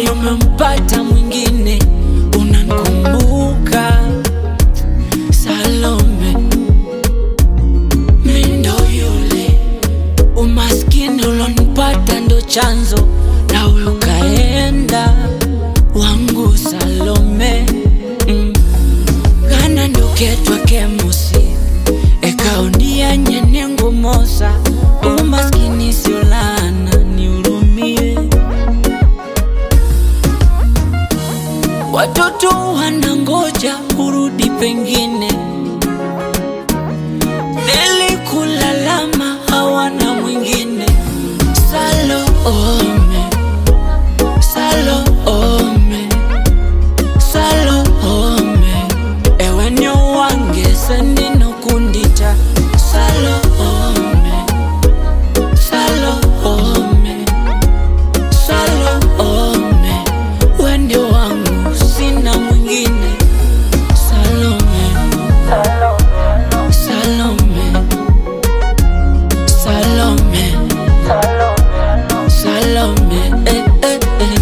kweli umempata mwingine, unankumbuka Salome, mi ndo yule umaskini ulonipata ndo chanzo, nawe ukaenda wangu Salome mm. kana nduketwa kemusi ekaonia nyenengo mosa umaskini siolana niurumie watoto wanangoja urudi pengine nilikulalama hawana mwingine Salome, Salome, Salome, ewe nyo wange sendino kundita Salome, Salome, Salome, wende wangu sina mwingine Salome, Salome, Salome, Salome, eh, eh, eh.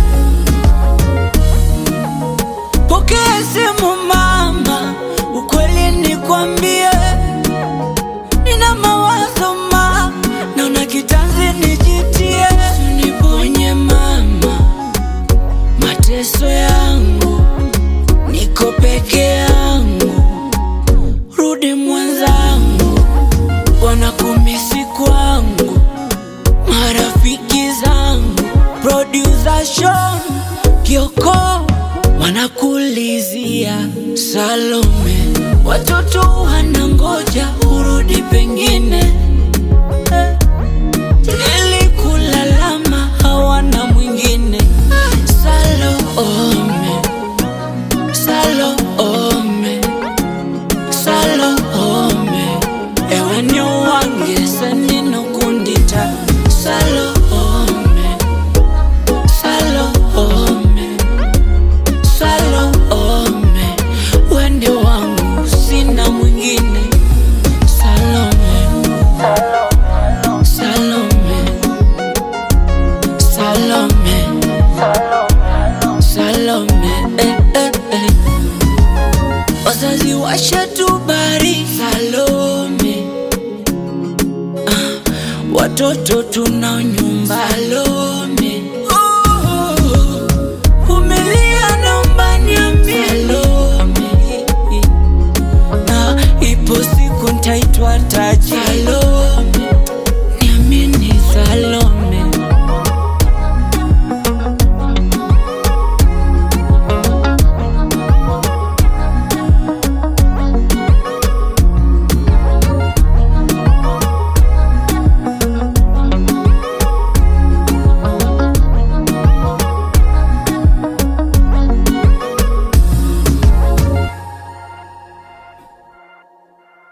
Pokea simu mama, ukweli nikwambie, nina mawazo ma, naona kitanzi nijitie, uniponye mama, mateso yangu, niko peke yangu, rudi mwenzangu, wanakumisi kwangu, marafiki zangu, producer Sean Kioko wanakulizia Salome, watoto wanangoja urudi pengine Eh, nilikulalama hawana mwingine Salome, Salome, Salome, ewe nyo wange sendino kundita Salome, Salome, Salome, wende wangu sina mwingine Salome, Salome, Salome, Salome, eh, eh, eh. Wazazi washatubari Salome, ah, watoto tunao nyumba Salome, oh, umelia naomba niambie Salome, na ipo siku ntaitwa taji Salome.